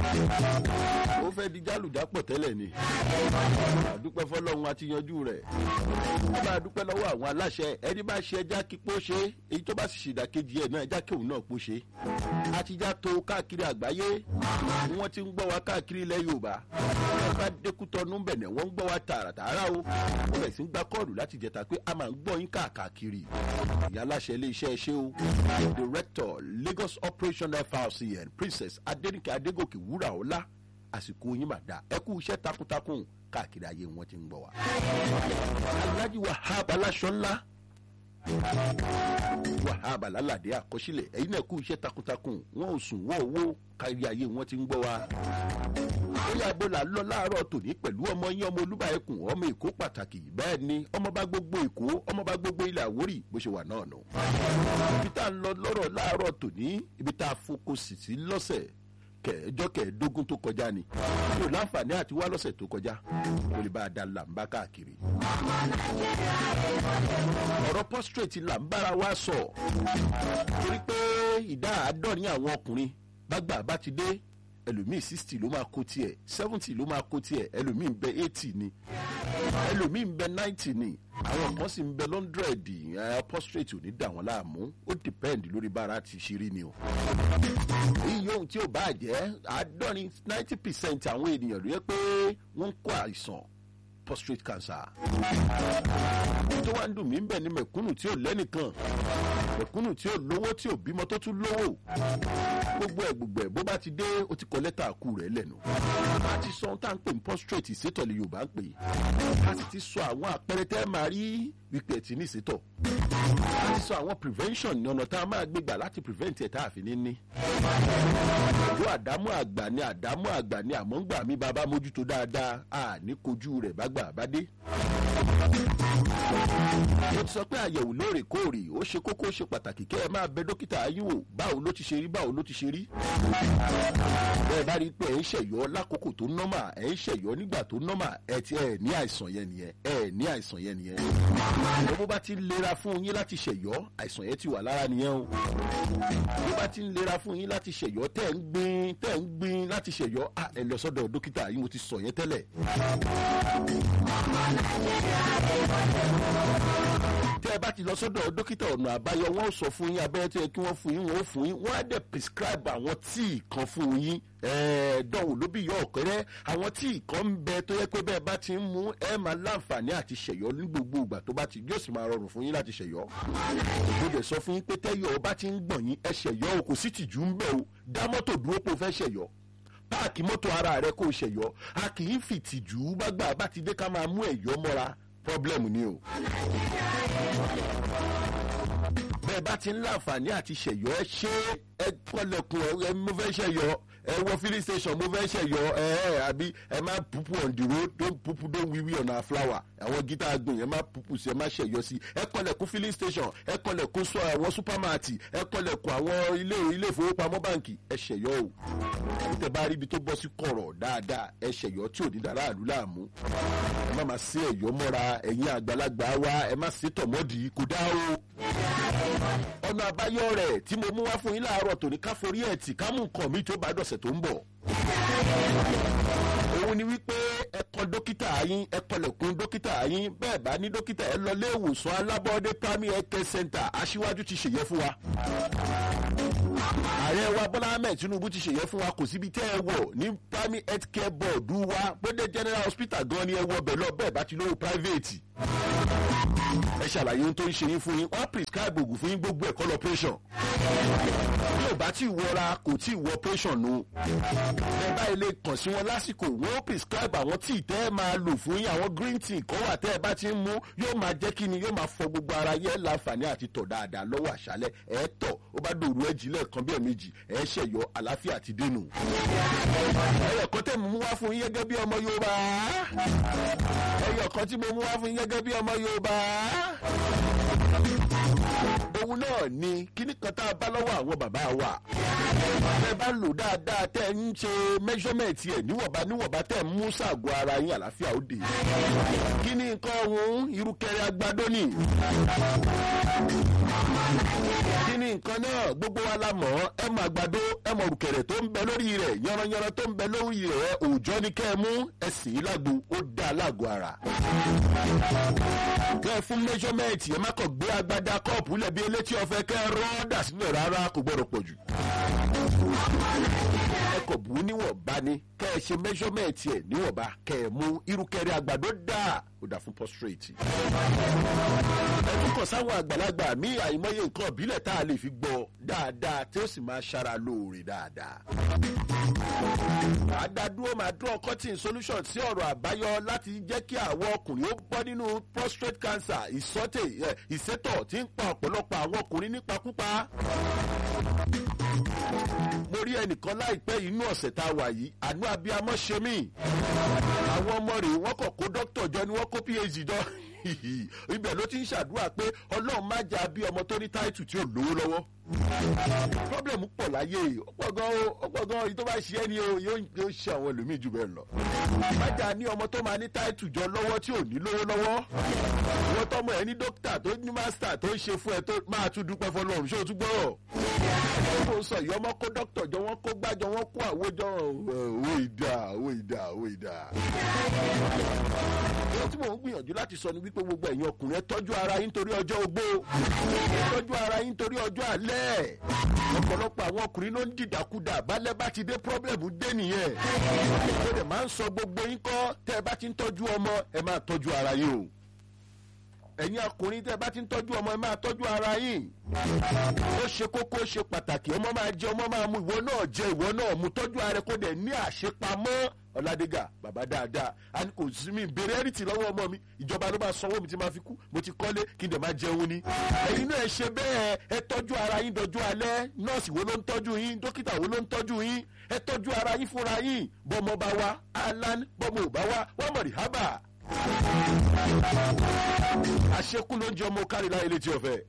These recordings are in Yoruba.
ó fẹ́ di jálùjápọ̀ tẹ́lẹ̀ ni àdúpẹ́ fọlọ́run àti yanjú rẹ̀ ó máa dúpẹ́ lọ́wọ́ àwọn aláṣẹ ẹni bá ṣe ẹja kí pọ́ ṣe èyí tó bá sì ṣèdàkejì ẹ̀ náà ẹja kí òun náà pọ́ ṣe àtijọ́ tó káàkiri àgbáyé wọ́n ti ń gbọ́ wa káàkiri ilẹ̀ yorùbá wọ́n bá dékútọ́nú bẹ̀nẹ̀ wọ́n ń gbọ́ wa tààràtààrà o wọ́n bẹ̀ sí ń gbá kọ́ọ̀lù láti jẹta pé a máa ń gbọ́ yín káàkiri ìyá aláṣẹ ilé iṣẹ́ ṣe o director lagos operation frcn princess adenike adegoke wúrà ọlá àsìkò yín mà dá ẹ kú iṣẹ́ takuntakun káàkiri ayé wọn ti ń gbọ́ wa. alhaji wahab aláṣọ ńlá wahab alálàdé àkọsílẹ̀ ẹ̀yin náà kú iṣẹ́ takuntakun wọn ò sùn wọ́n owó kárí ayé wọn ti ń gbọ́ wa. bóyá ibola lọ láàárọ̀ tòní pẹ̀lú ọmọ yín ọmọ olúbà ẹkùn ọmọ èkó pàtàkì bẹ́ẹ̀ ni ọmọba gbogbo èkó ọmọba gbogbo ilẹ̀ àwórì bó ṣe wà náà nù. ibi tá a ń lọ lọ́rọ̀ láàárọ̀ tòní ibi tá a fokòsì sí lọ́sẹ̀ kẹjọ kẹẹ̀ẹ́dógún tó kọjá ni mi ò láǹfààní àti wá lọ́sẹ̀ tó kọjá kò lè bá a da làǹbá káàkiri. ọ̀rọ̀ prostrate làǹbára wa sọ torí pé ìdá àádọ́rin àwọn ọkùnrin bágbà bá ti dé ẹlòmíì sixty ló máa kó tiẹ̀ seventy ló máa kó tiẹ̀ ẹlòmíì ń bẹ eighty ni ẹlòmíì ń bẹ ninety ni àwọn kan sì ń bẹ lọ́ndrẹ̀dì prostrate ò ní dà wọ́n láàmú ó depend lórí bára ti ṣe rí ni o. iye ohun tí ò bá jẹ́ àádọ́rin ninety percent àwọn ènìyàn ló yẹ pé wọ́n ń kó àìsàn prostate cancer. tó wá ń dùn mí ń bẹ̀ ní mẹ̀kúnnù tí ò lẹ́nìkan mẹ̀kúnnù tí ò lówó tí ò bímọ tó tún lówó gbogbo ẹ̀ gbogbo ẹ̀ bó bá ti dé ó ti kọ lẹ́tà àkú rẹ̀ lẹ́nu. a ti sọ ohun tá à ń pè ní prostate ìsétọ̀ lè yorùbá ń pè é a sì ti sọ àwọn àpẹẹrẹ tẹ́ máa rí wípé ẹ̀ ti ní ìsétọ̀ a ti sọ àwọn prevention ní ọ̀nà tá a máa gbégbà láti prevent ẹ̀ tá a fi ní ní. ìlú àdámọ́ àgbà ni àdámọ́ àgbà ni àmọ́ ń gbà mí bàbá mójútó dáadáa a ní kojú rẹ̀ bá gbà bá dé mo ti sọ pé àyẹ̀wò lóòrèkóòrè ó ṣe kókó ó ṣe pàtàkì kẹ́ ẹ máa bẹ dókítà ayé wò báwo ló ti ṣe rí báwo ló ti ṣe rí. bẹ́ẹ̀ bá rí i pé ẹ̀ ń ṣẹ̀yọ́ lákòókò tó nọ́mà ẹ̀ ń ṣẹ̀yọ́ nígbà tó nọ́mà ẹ̀ ti ẹ̀ ní àìsàn yẹn nìyẹn ẹ̀ ní àìsàn yẹn nìyẹn. ìwọ bó bá ti ń lera fún yín láti ṣẹ̀yọ́ àìsàn yẹn ti wà lára nìyẹn o. bó bá ti ń lera fún yín láti ṣẹ̀yọ́ tẹ̀ ń gbin tẹ̀ ń gbin láti ṣẹ̀yọ́ ẹ lọ sọ́dọ̀ dókítà yìí mo ti sọ yẹn tẹ́lẹ̀ tẹ́ ẹ bá ti lọ sọ́dọ̀ dókítà ọ̀nà àbáyọ wọn ò sọ fún yín abẹ́rẹ́ tó yẹ kí wọ́n fún yín wọ́n ó fún yín wọ́n á dẹ̀ prescribe àwọn tíì kan fún yín dánwò ló bí yọ ọ̀kẹ́rẹ́ àwọn tíì kan ń bẹ tó yẹ pé bẹ́ẹ̀ bá ti ń mú ẹ máa láǹfààní àti ṣẹ̀yọ́ ní gbogbo ìgbà tó bá ti yóò sì máa rọrùn fún yín láti ṣẹ̀yọ́. mo dẹ̀ sọ fún yín pé tẹ́yọ̀ bá ti ń gbọ̀n yín ẹ ṣẹ̀yọ́ o kò sí tìjú ń bẹ̀ o dá mọ́tò dúró pé o fẹ́ ṣẹ̀yọ́ páàkì mọ́tò ara rẹ kó o ṣẹ̀yọ́ a kì í fìtìjú bá gbà bá ti dé ká máa mú ẹ̀yọ́ mọ́ra problem ni o. bẹ́ẹ̀ bá ti ń láǹfààní àti ṣẹ̀yọ́ ẹ ṣe ẹ kọ́lẹ̀kùn ẹ mo fẹ́ ṣẹ̀yọ́ ẹ wọ filling station mo fẹ́ ṣẹ̀yọ́ ẹ ẹ àbí ẹ má pupu on the road don pupu don wiwi on our flower àwọn gítà gbìn ẹ má pupu sí ẹ má ṣẹ̀yọ́ sí ẹ kọ́lẹ̀kùn filling station ẹ kọ́lẹ̀kùn sọ àwọn supermarket ẹ kọ́lẹ̀kùn àwọn ilé ilé ìfowópamọ́ báǹkì ẹ ṣẹ̀yọ́ o tẹ bá rí ibi tó bọ́ sí kọ̀rọ̀ dáadáa ẹ ṣẹ̀yọ́ tí ò ní dára àlú láàmú ẹ má máa sí ẹ̀yọ́ mọ́ra ẹ̀yin àgbàlagbà wa ẹ má sí tọ̀mọ́dì kò dá o. ọ̀nà àbáyọ rẹ̀ tí mo mú wá fún yín láàárọ̀ tòní ká forí ẹ̀ tì ká mú nǹkan mi tó bá dọ̀sẹ̀ tó ń bọ̀. òun ni wípé ẹ kọ dókítà yín ẹ kọlẹ̀kùn dókítà yín bẹ́ẹ̀ bá ní dókítà ẹ lọ ilé ìwòsàn alábọ́ọ́dé primary health care center aṣíwájú ti ṣèyẹ fún wa ààrẹ wa bọ́lá ahmed tinubu ti ṣèyẹ fún wa kò síbi tẹ́ ẹ wọ̀ ní primary health care board wa bóde general hospital gan ni ẹ wọ bẹ̀ lọ bẹ́ẹ̀ bá ti lówó private ẹ ṣàlàyé ohun tó ń ṣe yín fún yín wọ́n prescribe oògùn fún yín gbogbo ẹ̀kọ́ lọ operation bí ò bá tí ì wọra kò tí ì wọ operation nu ẹ bá ilé kàn sí wọn lásìkò wọ́n prescribe àwọn tí ì tẹ́ ẹ máa lò fún yín àwọn green tea kan wà tẹ́ ẹ bá ti ń mú yóò máa jẹ́ kí ni yóò máa fọ gbogbo ara yẹn láǹfààní àti tọ̀ dáadáa lọ́wọ́ àṣálẹ̀ ẹ̀ tọ̀ ó bá dòru ẹ̀ jílẹ̀ kan bí ẹ̀mejì ẹ̀ ṣẹ̀yọ àlàáfíà ti dénú. ẹ̀yọ̀ kan tẹ̀ mú wá fún yín gẹ́gẹ́ bí ọmọ yorùbá ẹ̀yọ̀ kan tí mo mú wá fún yín gẹ́gẹ́ bí ọmọ yorùbá òun náà ni kíní kan tá a bá lọ́wọ́ àwọn bàbá wa ẹ bá lò dáadáa tẹ́ ẹ ń ṣe measurement ẹ̀ níwọ̀nba níwọ̀nba tẹ́ ẹ mú ṣàgọ́ ara yín àlàáfíà ó dé kí ni nǹkan ọ̀hún irúkẹrẹ agbádó ni kí ni nǹkan náà gbogbo wa la mọ̀ ẹ mọ àgbàdo ẹ mọ òrùkẹ̀rẹ̀ tó ń bẹ lórí rẹ̀ yanranyanran tó ń bẹ lórí rẹ̀ òòjọ́ ni kẹ́ ẹ mú ẹ sì í lágbo ó dá lágọ̀ ara. kẹ́ ẹ fún measurement ẹ má kàn gbé agbada kọ́ọ̀pù lẹ́bi elétí ọ̀fẹ́ kẹ́ ẹ rọ́ dà sílẹ̀ rárá kò gbọ́dọ̀ pọ̀ jù. ẹ kò bù ú níwọ̀nba ni kẹ́ ẹ ṣe measurement ẹ níwọ̀nba kẹ́ ẹ mú irúkẹ̀rẹ̀ àgbàdo dà ó dà fún prostrate. ẹ tún kàn sáwọn àgbàlagbà mí àìmọye nǹkan ìbílẹ̀ tá a lè fi gbọ́ dáadáa tí ó sì máa ṣara lóore dáadáa. àdádúró máa dúró cutting solution sí ọ̀rọ̀ àbáyọ láti jẹ́ kí àwọn ọkùnrin ó bọ́ nínú prostate cancer ìsọ́tẹ̀ ìsétọ̀ tí ń pa ọ̀pọ̀lọpọ̀ àwọn ọkùnrin nípakúpa mo rí ẹnìkan láìpẹ́ yìí inú ọ̀sẹ̀ tá a wà yìí àánú abiyamọ ṣe mí àwọn ọmọ rẹ̀ wọ́n kàn kó dókítà jọ ni wọ́n kó phd jọ ibẹ̀ ló ti ń ṣàdúrà pé ọlọ́run má jà bí ọmọ tó ní táìtù tí ò lówó lọ́wọ́ problem pọ̀ láyé ọ̀pọ̀ gan ọ̀pọ̀ gan èyí tó bá ṣe ẹni o yóò ṣe àwọn ẹlòmíì jù bẹ́ẹ̀ lọ má jà ní ọmọ tó máa ní táìtù jọ lọ́wọ́ tí ò ní lówó lọ́wọ́ ìwọ tọmọ ẹ ní dókítà tó ní mástà tó ń ṣe fún ẹ tó máa tún dúpẹ́ fọlọ́run ṣé o tún gbọ́rọ̀ ó sọ ìyá ọmọ kó dókítà jọ wọn kó gbájọ wọn kó àwòjọ owó ìdá owó ìdá owó ìdá. ohun tí mò ń gbìyànjú láti sọ ni wípé gbogbo ẹ̀yin ọkùnrin ẹ tọ́jú ara yín torí ọjọ́ ogbó ẹ tọ́jú ara yín torí ọjọ́ alẹ́ ọ̀pọ̀lọpọ̀ àwọn ọkùnrin ló ń dìdàkudà balẹ̀ bá ti dé pọ́blẹ̀mù dé nìyẹn ó dẹ̀ máa ń sọ gbogbo yín kọ́ tẹ́ ẹ bá ti ń tọ́jú ọmọ ẹ máa tọ́jú ara yín o ẹ̀yin ọkùnrin tẹ́ ẹ bá ti ń tọ́jú ọmọ ẹ máa tọ́jú ara yín ó ṣe kókó ó ṣe pàtàkì ọmọ máa jẹ ọmọ máa mu ìwọ náà jẹ ìwọ náà mu tọ́jú ara kó dẹ̀ ní àṣepamọ́ ọ̀làdégà bàbá dáadáa a ní kò sí mi béèrè ẹ̀rìtì lọ́wọ́ ọmọ mi ìjọba ló máa sanwó mi tí máa fi kú mo ti kọ́lé kí n dẹ̀ máa jẹun ni ẹ̀yin náà ẹ ṣe bẹ́ẹ̀ ẹ tọ́jú ara yín dọjú alẹ́ nọ́ọ̀sì wo ló ń tọ́jú yín dókítà wo ló ń tọ́jú yín ẹ tọ́jú ara yín fúnra yín bọ́mọ bá wa alan bọ́mọ ò bá wa wọ́n mọ̀ rí hábà àṣekú ló ń jẹ ọmọ kárí láyé létí ọ̀fẹ́.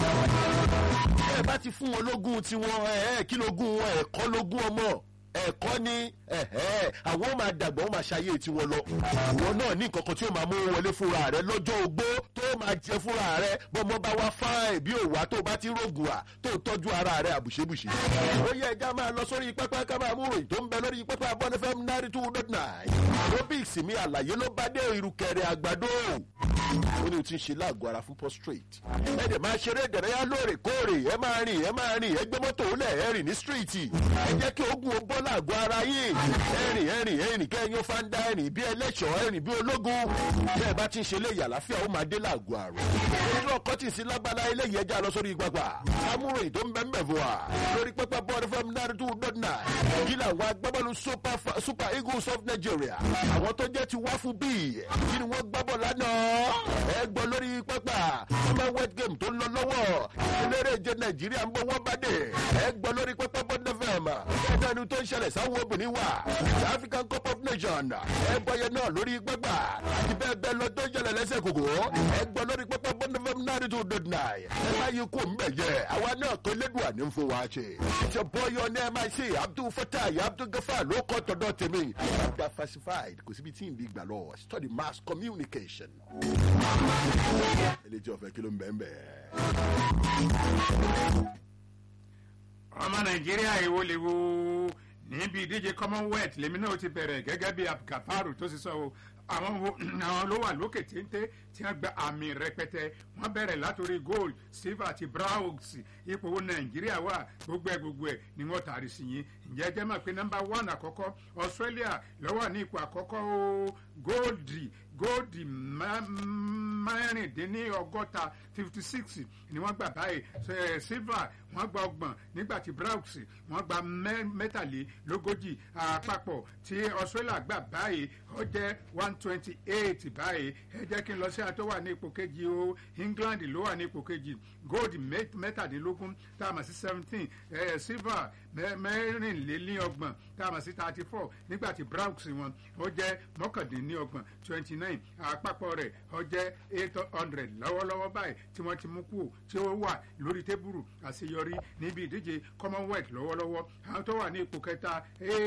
ẹ bá ti fún wọn lógún tiwọn ẹ kí lógún wọn ẹ̀kọ́ lógún ọmọ ẹ̀kọ́ ni àwọn máa dàgbà wọn máa ṣayé tiwọn lọ. ìwọ náà ní nǹkan kan tí ó máa mú wọlé fúnra rẹ lọ́jọ́ ogbó tó máa jẹ fúnra rẹ bọ́mọ bá wá fáìn bí òwà tó bá ti rògùn à tó tọ́jú ara rẹ àbùṣebùṣe. ó yẹ ẹja máa lọ sórí pẹ́pẹ́ ká máa mú ròyìn tó ń bẹ lórí pẹ́pẹ́ abọ́n fm ninety two dot nine. robics mi àlàyé ló bá dé ìrùkẹ̀rẹ̀ àgbàdo ó ní o ti ń ṣe láàgọ́ ara fún prostrate. ẹ dẹ̀ máa ṣeré ìdárayá lóòrèkóòrè ẹ máa rìn ẹ máa rìn ẹ gbé mọ́tò ó lẹ̀ ẹ rìn ní stíríìtì. ẹ jẹ́ kí ogun ó bọ́ láàgọ́ ara yín. ẹ rìn ẹ rìn ẹ rìn kẹ́yìn ó fáńdá ẹ rìn bí ẹlẹ́ṣọ̀ ẹ rìn bí ológun. bí ẹ bá ti ń ṣe léyìí àlàáfíà ó máa dé láàgọ́ àrùn. ojú ọkọ tì sí lágbára eléyìí ẹja lọ sórí gbàgbà. amúròyìn tó ń bẹ́ ń bẹ̀ fún wa. lórí pẹ́pẹ́ bọ́ọ̀dù fm náírà two dot nine. kí làwọn agbábọ́ọ̀lù super eagles of nigeria. àwọn tó jẹ́ ti wá fún bíi kí ni wọ́n gbábọ̀ lánàá. ẹ gbọ́ lórí pápá commonwealth game tó ń lọ lọ́wọ́ eléré ìje nàìjíríà ń bọ́ wọ́n bá dé ẹ gbọ́ lórí pápá bọ́ndẹ́fẹ̀m ẹgbẹ́ ẹni tó ń ṣẹlẹ̀ sáwọn obìnrin wà the african cup of nations ẹ gbọ́ yẹn náà lórí pápá àti bẹ́ẹ̀ bẹ́ẹ̀ lọ tó ń ṣẹlẹ̀ lẹ́sẹ̀ kòkó ẹ gbọ́ lórí pápá bọ́ndẹ́fẹ̀m náírà tó dot nine ẹ má yí kó mbẹ̀ yẹ àwa náà kó lédùn àní fún wa ṣe ṣe bọ́yọ̀ ní mic abdul fatai abdul gafa ló kọ́ tọ̀dọ̀ tèmi abdul falsified kò síbi tí ì bí gbà lọ study mass communication eléjì ọ̀fẹ́ kí ló ń bẹ́ẹ̀ bẹ́ẹ̀. ọmọ nàìjíríà èwo lè wo níbi ìdíje commonwealth lèmi náà ti bẹ̀rẹ̀ gẹ́gẹ́ bí abdulkafaru tó sì sọ o àwọn wo àwọn ló wà lókè téńté tí wọ́n gba àmì rẹpẹtẹ wọ́n bẹ̀rẹ̀ látòrí gold silver àti bronze ipò wo nàìjíríà wà gbogbo ẹ̀ gbogbo ẹ̀ ni wọ́n tàrí sí yín ǹjẹ́ jẹ́ mọ̀ pé nọ́mbà one àkọ́kọ́ australia ló wà ní ipò àkọ́kọ́ o gold gold mẹ́rìndínlọ́gọ́ta fifty six ni wọ́n gbà báyìí silver wọ́n gba ọgbọ̀n nígbà tí bronze wọ́n gba mẹ́tàlélógójì àpapọ̀ tí australia gbà báyìí ó jẹ́ one twenty eight báyìí ẹ jẹ́ kí n lọ sí àtọ́ wà ní ipò kejì o england ló wà ní ipò kejì gold mẹ́tàdínlógún tá a mọ̀ sí seventeen silver mẹ́rìnlélọ́gbọ̀n tá a mọ̀ sí thirty four nígbà tí bronx wọn ó jẹ́ mọ́kàndínlọ́gbọ̀n twenty nine àpapọ̀ rẹ̀ ó jẹ́ eight hundred lọ́wọ́lọ́wọ́ báyìí tí wọ́n ti mú kú tí ó wà lórí tébùrù àṣeyọrí níbi ìdíje commonwealth lọ́wọ́lọ́wọ́ àwọn tó wà ní ipò kẹta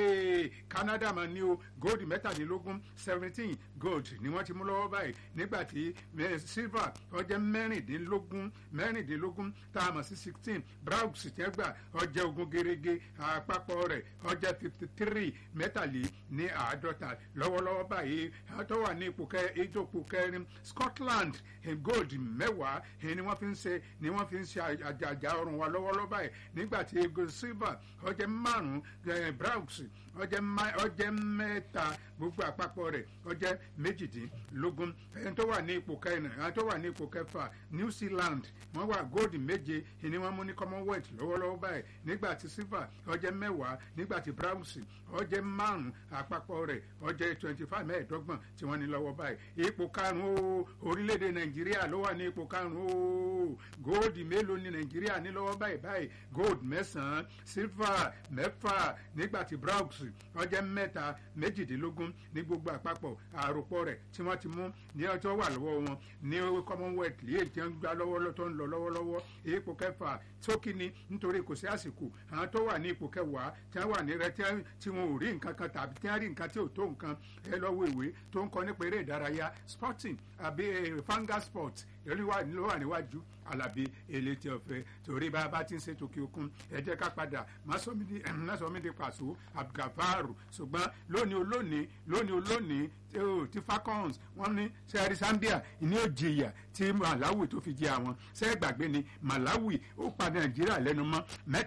canada mà ní o gold mẹ́tàdínlógún seventeen gold ni wọ́n ti mú lọ́wọ́ báyìí nígbà tí silver ó jẹ́ mẹ́rìndínlógún mẹ́rìndínlógún tá a mọ̀ sí sixteen bronx tẹ́ gbà ó jẹ́ ogún gerege àpapọ̀ rẹ̀ ó jẹ́ fifty three mẹ́tàlí ní àádọ́ta lọ́wọ́lọ́wọ́ báyìí àwọn tó wà ní ipò ìjòkó kẹrin scotland gold mẹ́wàá ni wọ́n fi ń ṣe ni wọ́n fi ń ṣe àjàjà ọrùn wa lọ́wọ́lọ́wọ́ báyìí nígbà tí silver ó jẹ́ márùn-ún bronx ó jẹ́ mẹ́ta gbogbo àpapọ̀ rẹ̀ ó jẹ́ méjìdínlógún ẹni tó wà ní ipò kẹrin ẹni tó wà ní ipò kẹfà new zealand wọ́n wà gold méje ni wọ́n mú ní commonwealth lọ́wọ́lọ́wọ́ báyìí nígbà tí silver ó jẹ́ mẹ́wàá nígbà tí bronze ó jẹ́ márùn àpapọ̀ rẹ̀ ó jẹ́ twenty five mẹ́ẹ̀ẹ́dọ́gbọ̀n tí wọ́n ní lọ́wọ́ báyìí ipò karùn-ún o orílẹ̀-èdè nàìjíríà ló wà ní ipò karùn-ún o gold mélòó ni nàìjíríà ní lọ́wọ́ báyìí báyìí gold mẹ́sàn-án silver mẹ́fà nígbà tí bronze ó jẹ́ mẹ́ta méjìdínlógún ní gbogbo àpapọ̀ àròpọ̀ rẹ̀ tí wọ́n ti mú ní ọjọ́ wà lọ́wọ́ wọn ní commonwealth lè jẹ́ ń gbá lọ́wọ́ tó ń lọ lọ́wọ́lọ́wọ́ ipò kẹfà tókì ni nítorí kò sí àsìkò àwọn tó wà ní ipò kẹwàá tí wọ́n wà ní rẹ tí wọn ò rí nǹkan kan tàbí tí wọ́n rí nǹkan tí ò tó nǹkan ẹ lọ́wọ́ ìwé tó ń kọ nípa eré ìdárayá sporting àbí fanga sport lórí wà ló wà níwájú alábí elétí ọ̀fẹ́ torí bá a bá ti ń ṣètò kí okun ẹ jẹ́ ká padà má sọ mí di pàṣọ abdulgafaru ṣùgbọ́n lónìí olónìí lónìí olónìí ti falcons wọ́n ní sẹ́ẹ̀rì zambia ní òjìyà tí malawi tó fi jẹ àwọn sẹ́ẹ̀ gbàgbé ni malawi ó pa nàìjíríà lẹ́nu mọ́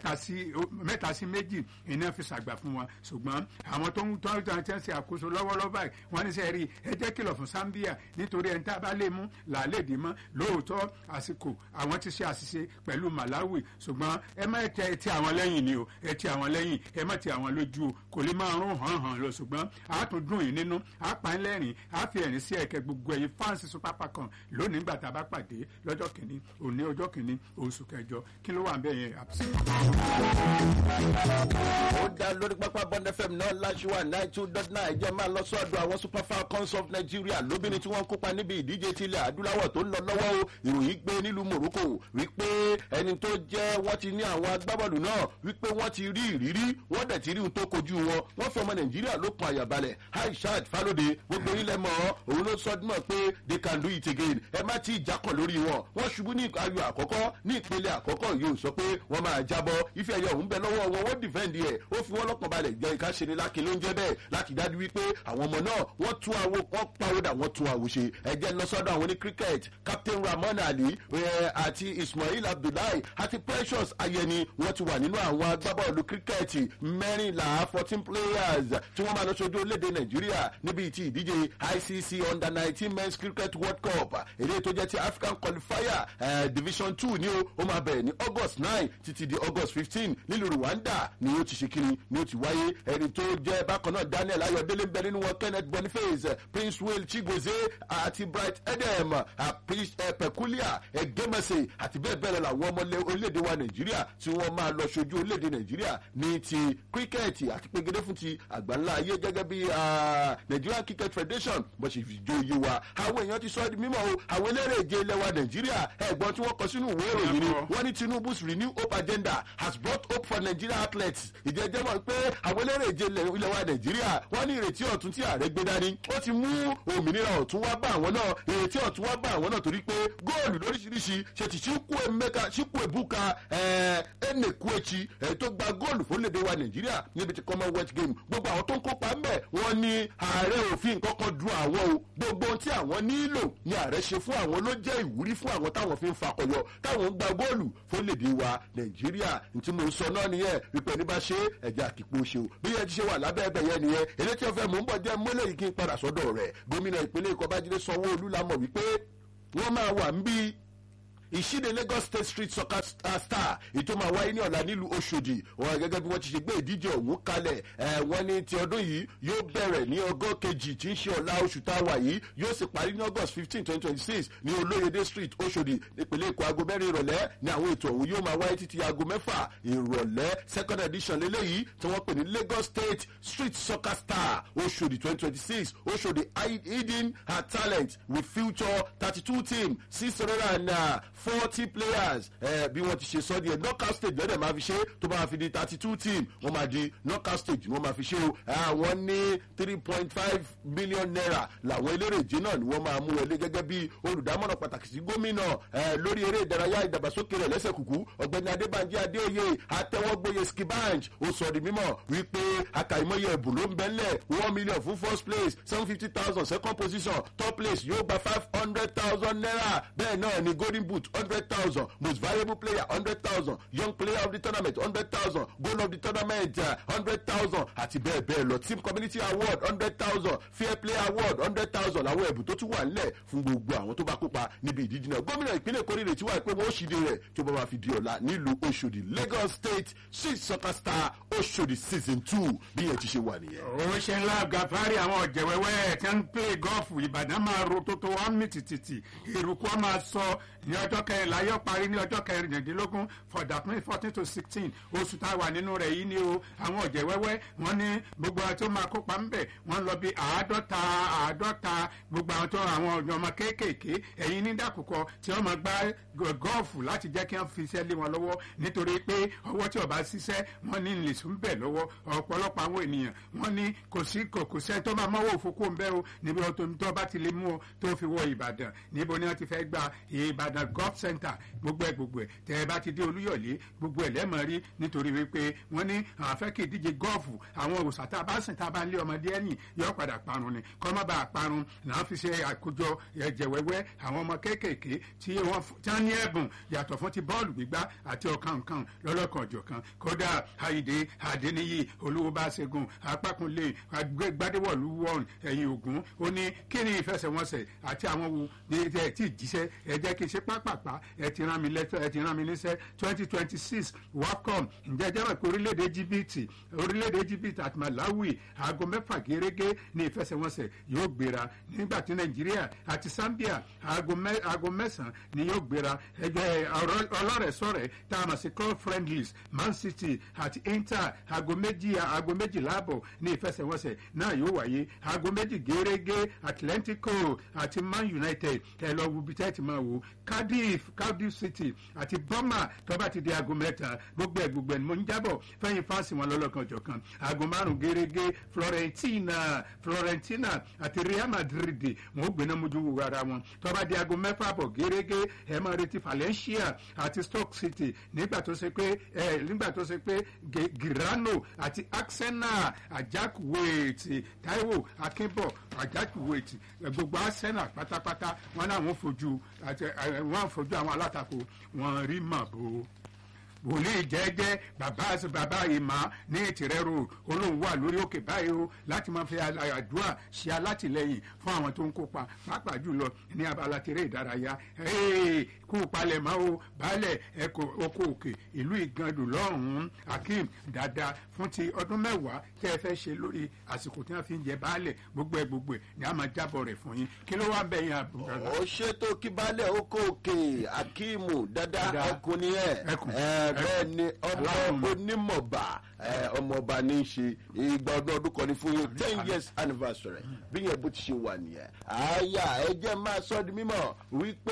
mẹ́ta sí méjì iná fi ṣàgbà fún wọn ṣùgbọ́n àwọn tó ń tọ́ tọ́ tẹ́ ń ṣe àkóso lọ́wọ́lọ́wọ́ báyìí wọ́n ní sẹ́ẹ̀rì ẹ jẹ́ kìlọ̀ fún zambia nítorí ẹni tá a bá lè mú làálẹ̀ mọ́ lóòótọ́ àsìkò àwọn ti ṣe àṣìṣe pẹ̀lú malawi ṣùgbọ́n ẹ má tẹ ti àwọn lẹ́yìn ni o ẹ ti àwọn lẹ́yìn ẹ má ti àwọn lójú o kò lè máa rún hàn hàn lọ ṣùgbọ́n a tún dùn yín nínú a pa ń lẹ́rìn a fi ẹ̀rín sí ẹ̀kẹ́ gbogbo ẹ̀yin fáǹsì super falcon lónìí nígbà tá a bá pàdé lọ́jọ́ kìíní òní ọjọ́ kìíní oṣù kẹjọ kí ló wà ń bẹ̀ yẹn àbùsí. ó dá lórí pápá bond fm náà láṣùwà nine two dot nine jẹ́ máa lọ sọ́dọ̀ àwọn super falcons of nigeria lóbìnrin tí wọ́n kópa níbi ìdíje tilẹ̀ adúláwọ̀ tó ń lọ lọ́wọ́ o ìròyìn gbé nílùú morocco wípé ẹni tó jẹ́ wọ́n ti ní àwọn agbábọ́ọ̀lù náà wípé wọ́n ti rí ìrírí wọ́n dẹ̀ ti rí ohun tó kojú wọn wọ́n fi ọmọ nàìjíríà ló kan àyàbalẹ̀ aishat falode gbogbo ilẹ̀ mọ́ òun ló sọ dúnmọ̀ pé they can do it again ẹ má ti jákàn lórí wọn wọ́n ṣubú ní ayò àkọ́kọ́ ní ìpele àkọ́kọ́ yóò sọ pé wọ́n máa jábọ́ ife ẹ̀yọ òun bẹ lọ́wọ́ wọn wọ́n dìfẹ́ǹdì ẹ̀ ó fi wọ́n lọ́kàn balẹ̀ jẹ́ ìka ṣe ni lákin ló ń jẹ́ bẹ́ẹ̀ láti dájú wípé àwọn ọmọ náà wọ́n tún àwo wọ́n pawódà wọ́n tún àwo ṣe ẹ̀jẹ̀ lọ́sọ́dọ̀ àwọn ní cricket captain ramon ali àti ismail abdullahi àti precious ayẹni wọ́n ti wà nínú àwọn agbábọ́ọ̀lù cricket mẹ́rìnlá fourteen players tí wọ́n máa lọ sójú orílẹ̀-èdè nàìjíríà níbi tí ìdíje icc under nineteen men's cricket world cup èdè tó jẹ́ ti african qualifier uh, division two ni ó ó máa bẹ̀rẹ̀ ní august nine títí di august fifteen nílùú rwanda ni ó ti ṣe kiri ni ó ti wáyé ẹni tó jẹ́ bákan náà daniel ayọ̀délé ń bẹ nínú wọn kenneth boniface prince will chigozie àti bright edem peculiar egemese àti bẹ́ẹ̀ bẹ́ẹ̀ lọ làwọn ọmọ orílẹ̀-èdè wa nàìjíríà tí wọ́n máa lọ ṣojú orílẹ̀-èdè nàìjíríà ní ti kíríkẹ́ẹ̀tì àti pegedé fún ti àgbáńlá ayé gẹ́gẹ́ bí nigerian cricket federation bó ṣe fi jó iye wa àwọn èèyàn ti sọ ọ́ di mímọ́ o àwọn eléré ìje ilẹ̀ wa nàìjíríà ẹ̀gbọ́n tí wọ́n kọ sínú ìwé ìròyìn ni wọ́n ní tinubu's renew hope agenda has brought hope for nigerian athletes ìjẹ́jẹ́ mọ̀ pé àwọn eléré ìje ilẹ̀ wa nàìjíríà wọ́n ní ìrètí ọ̀tún tí ààrẹ gbé dání ó ti mú òmìnira ọ̀tún wá bá àwọn náà ìrètí ọ̀tún wá bá àwọn náà torí pé góòlù lóríṣiríṣi ṣe ti ṣíkú emeka ṣíkú ebuka ẹnẹkùẹchi tó gba góòlù fólédè wa nàìjíríà níbi ti commonwealth game gbogbo àwọn tó ń kópa ń bẹ̀ wọ́n ní ààrẹ òfin kankan du àwọn o gbogbo ohun tí àwọn nílò ni ààrẹ ṣe fún àwọn ló jẹ́ ìwúrí fún àwọn táwọn fi ń fakọyọ táwọn ń gba góòlù fólédè wa nàìjíríà ntí mo sọ náà nìyẹn wípé ní bá ṣe ẹ̀jẹ̀ àkìpọ̀ ṣe o bí yẹn ti ṣe wà lábẹ́ ẹbẹ̀ yẹn nìyẹn èdè tí wọ́n fẹ́ mò ń bọ̀ jẹ́ mọ́lẹ̀ yìí kí n padà sọ́dọ̀ rẹ̀ gómìnà ìpínlẹ̀ èkó bájídé sanwó-olú la mọ̀ wípé wọ́n máa wà ń bí ìṣíde lagos state street soccer star star ètò máa wáyé ní ọ̀la nílùú oṣòdì wọn gẹ́gẹ́ bí wọ́n ti ṣe gbé ìdíje ọ̀hún kalẹ̀ ẹ̀ wọ́n ní ti ọdún yìí yóò bẹ̀rẹ̀ ní ọgọ́ kejì tí ń ṣe ọ̀la oṣù tá a wà yìí yóò sì parí ní august fifteen twenty twenty six ní olóyèdè street oṣòdì nípínlẹ̀ èkó aago mẹ́rin ìrọ̀lẹ́ ní àwọn ètò ọ̀hún yóò máa wáyé títí aago mẹ́fà ìrọ̀lẹ́ second edition lélẹ́yìí tí wọ́n pè ní lagos state street soccer star oṣòdì twenty twenty six oṣòdì hidden her talent with future thirty two team six hundred and forty players eh, bí wọ́n ti ṣe sọ́ di ẹ̀ knockout stage lọ́dẹ̀ máa fi ṣe tó bá fi di thirty two team wọ́n máa di knockout stage ni wọ́n máa fi ṣe o àwọn ní three point five million naira làwọn eléré ìje náà ni wọ́n máa mú wọlé gẹ́gẹ́ bí olùdámọ̀ràn pàtàkì sí gómìnà eh, lórí eré ìdárayá ìdàgbàsókè rẹ̀ lẹ́sẹ̀ kùkú ọ̀gbẹ́ni adébànjẹ́ adéoyè àtẹwọ́gbóye skibanj ó sọ di mímọ̀ wípé àkàìmọye ẹ̀bùn ló ń bẹ́lẹ̀ one million fún first place seven fifty thousand second position top place yóò gba five hundred thousand naira bẹ́ẹ̀ náà ni golden boot hundred thousand most valuable player hundred thousand young player of the tournament hundred thousand goal of the tournament hundred thousand àti bẹ́ẹ̀ bẹ́ẹ̀ lọ team community award hundred thousand fair play award hundred thousand làwọn ẹ̀bùn tó tún wà nílẹ̀ fún gbogbo àwọn tó bá kópa níbi ìdíje náà gómìnà ìpínlẹ̀ èkó rírètí wà pé wọ́n ó ṣìde rẹ̀ tó bá máa fi di ọ̀la nílùú oṣòdì lagos state six soccer star oṣòdì season two bí yẹn ti ṣe wà nìyẹn. ó ṣe ńlá gàfárì àwọn ọ̀jẹ̀wẹ́wẹ́ tí wọ́n ń pè gọ́ọ̀fù ìbàdàn máa ro tótó wọn mì tìtìtì ìrùkú wọn máa sọ ní ọjọ́ kẹrìnlá yóò parí ní ọjọ́ kẹrìndínlógún fọ̀dàpín fourteen to sixteen oṣù tá a wà nínú rẹ̀ yìí ni o àwọn ọ̀jẹ̀wẹ́wẹ́ wọn ní gbogbo àwọn tó máa kópa ńbẹ̀ wọ́n lọ bí àádọ́ta àádọ́ta gbogbo àwọn tó àwọn ọmọ kéékèèké ẹ̀yin ní dàkúkọ tí wọ́n máa gbá gọ́ọ̀fù láti jẹ́ kí wọ́n fi iṣẹ́ lé wọn lọ́wọ́ nítorí pé ọwọ́ tí ọba ṣiṣẹ́ wọ́n ní lè sùn bẹ̀ lọ́wọ́ ọ̀pọ̀lọpọ̀ àwọn ènìyàn wọ́n ní kò sí kò kò sẹ́ tó máa mọ́wọ́ òfókó ń bẹ́ o níbi tó bá ti lè mú o tó fi wọ ìbàdàn níbo ni wọ́n ti fẹ́ gba ìbàdàn golf center gbogbo ẹ̀ gbogbo ẹ̀ tẹ́ ẹ bá ti dé olúyọ̀lé gbogbo ẹ̀ lẹ́mọ̀ rí nítorí wípé wọ́n ní àwọn afẹ́ kí ìdíje gọ́ọ̀fù àwọn òòsà tá a bá sìn tá a bá ń lé ọmọdé ẹ̀yìn yóò padà parun ni kọ́ má bàa parun náà fi ṣe àkójọ ẹ̀jẹ̀ wẹ́wẹ́ àwọn ọmọ kéékèèké tí wọ́n ní ẹ̀bùn yàtọ̀ fún ti bọ́ọ̀lù gbígbá àti ọ̀kan nǹkan lọ́lọ́kan ọ̀jọ̀kan kódà àyídé àdéníyì olówó bá ṣẹ́gun apákunlé gbadéwọ̀lú wọ̀n ẹ̀yìn ògún ó ní kí ni ìfẹsẹ̀wọnsẹ̀ àti àwọn wo ẹ ti jíṣẹ́ ẹ jẹ́ kí n ṣe pápápá ẹ ti rán mi lẹ́tọ́ ẹ ti rán mi níṣẹ́ twenty twenty six wafcon ǹjẹ́ jẹ́ pé orílẹ̀-èdè jìbìtì orílẹ̀-èdè jìbìtì àti malawi aago mẹ́fà gẹ́gẹ́ ní ìfẹsẹ̀wọnsẹ̀ yóò gbéra nígbà tí nàìjíríà àti zambia aago mẹ́sàn-án ni yóò gbéra ẹgbẹ́ ọlọ́rẹ̀ẹ́sọ̀rẹ́ tá a mọ̀ sí club friendlies man city àti inter aago méjì aago méjìlá àbọ̀ ní ìfẹsẹ̀wọnsẹ̀ náà yóò wáyé aago méjì gẹ́gẹ́ atlantico àti man united ẹ lọ wo bíi tẹ́tì máa wò cardiff cardiff city àti burma tó bá ti di aago mẹ́ta gbogbo ẹ̀ gbogbo ẹ̀ ni mo ń jábọ̀ fẹ́yìn fáǹsì wọn lọ́lọ́kan jọ̀kan aago márùn-ún gẹ́gẹ́ florentina florentina àti real madrid wọn ó gbéná mojú wo ara wọn tó bá di aago mẹ́fà bọ̀ gẹ́gẹ́ ẹ máa retí valencia àti stoke city nígbà tó ṣe pé ẹ nígbà tó ṣe pé girano àti arsenal ajakuwait taiwo akínbọ̀ ajakuwait gbogbo arsenal pátápátá wọn náà wọn fojú wọn fojú àwọn alátakò wọn rí màbo wòlíì jẹ́jẹ́ bàbá bàbá ìmọ̀ ní ìtìrẹ́ road olóhùn wà lórí òkè báyìí o láti máa fi àdúrà ṣe alátìlẹyìn fún àwọn tó ń kópa pàápàá jùlọ ní abala tèrè ìdárayá kú palẹ̀mọ́ o baálẹ̀ ẹ̀kọ́ oko òkè ìlú ìgàndù lọ́hùn-ún akeem dada fún ti ọdún mẹ́wàá tẹ́ ẹ fẹ́ ṣe lórí àsìkò tí wọ́n fi ń jẹ baálẹ̀ gbogbo ẹ̀ gbogbo ẹ̀ ni a máa jábọ̀ rẹ̀ fún yín kí ló wá ń bẹ̀ yín àbúrò. ó ṣètò kí baálẹ̀ oko òkè akeem dada ọkùnrin ẹ̀ bẹ́ẹ̀ ni ọmọ onímọ̀ba ọmọọba ní í ṣe ìgbà ọdún ọdún kan ní fún yín ten years anniversary bí yẹn bó ti ṣe wà nìyẹn àyà ẹ jẹ́ máa sọ di mímọ̀ wípé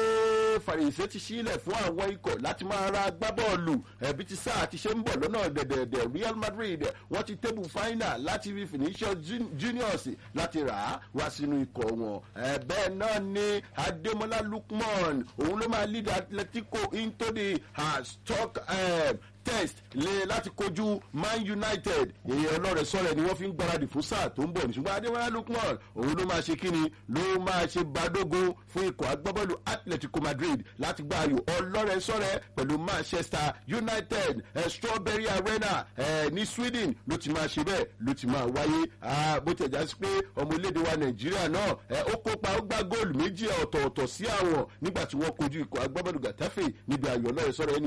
fàrèsé ti sílẹ̀ fún àwọn ikọ̀ láti máa ra agbábọ́ọ̀lù ẹ̀bí ti sáà ti ṣe ń bọ̀ lọ́nà dẹ̀dẹ̀dẹ̀ real madrid wọ́n ti tébù final láti fi finishers juniors láti rà á wá sínú ikọ̀ wọn bẹ́ẹ̀ náà ni ademola lukman òun ló máa lead atletico into the uh, stock uh, test lé láti kojú man united èèyàn ọlọ́rẹ̀ sọ̀rọ̀ ni wọ́n fi ń gbáradì fún sáà tó ń bọ̀ ní ṣùgbọ́n adéwálé lukman òun ló máa ṣe kíni ló máa ṣe badógún fún ikọ̀ agbábọ́ọ̀lù atletico madrid láti gba ayò ọlọ́rẹ̀ sọ̀rẹ̀ pẹ̀lú manchester united eh, strawberry arena eh, ní sweden ló ti máa ṣe bẹ́ẹ̀ ló ti máa wáyé Ah, bó tẹ̀ já sí pé ọmọ orílẹ̀-èdè wa nàìjíríà náà eh, ó kópa ó gbá góòlù méjì ọ̀tọ̀ọ̀tọ̀ sí àwọn nígbà tí wọ́n kojú ikọ̀ agbábọ́ọ̀lù gàtàfẹ́ níbi ayò ọlọ́rẹ̀ sọ̀rọ̀ ẹni